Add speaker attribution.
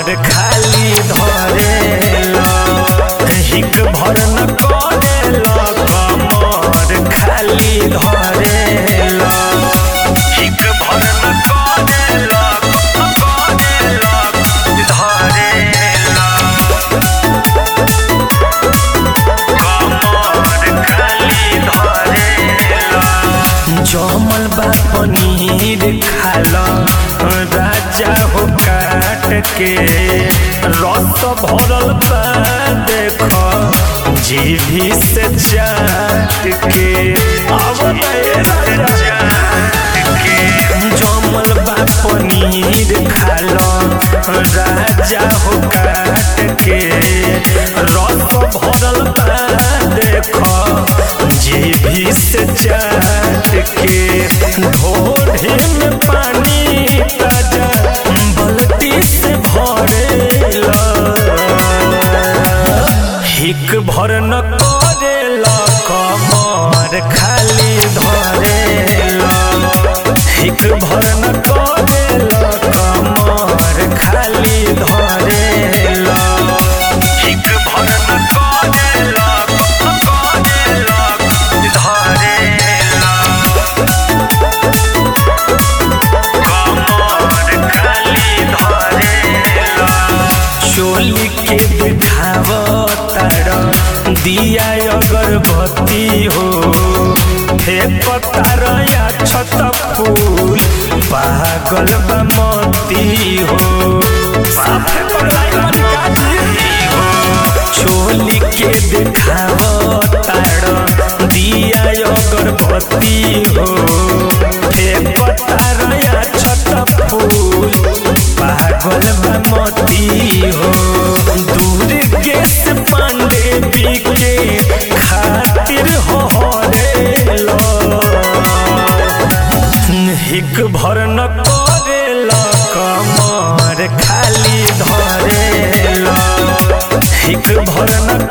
Speaker 1: कमर खाली धरेला हिक भर न करेला कमर खाली धरेला हिक भर न करेला करेला धरेला कमर खाली धरेला जमल बा पनीर खाला राजा हो काट के रस भरल बा देख जीभी से चाट के अब जमल बा पनीर खाला राजा हो काट के रस भरल बा देख जीभी से चाट के ढोढ़े में पानी ताजा बल्टी से भरेला हिक भर न करेला कमर खाली धरेला हिक भर न करेला कमर खाली धरेला हिक भर न करेला करेला धरेला कमर खाली धरेला चोली के बिठावतार दिया अगरबत्ती हो हे पतार या छत फूल पागल बमती हो साफे पगलाई मरिकाजी हो चोली के दिखावतार दिया अगरबत्ती हो हे पतार या छत फूल पागल बमती हो दूर गैस पांडे बिके खातिर हो रे हिक भर न करेला कमर खाली धरेला हिक भर न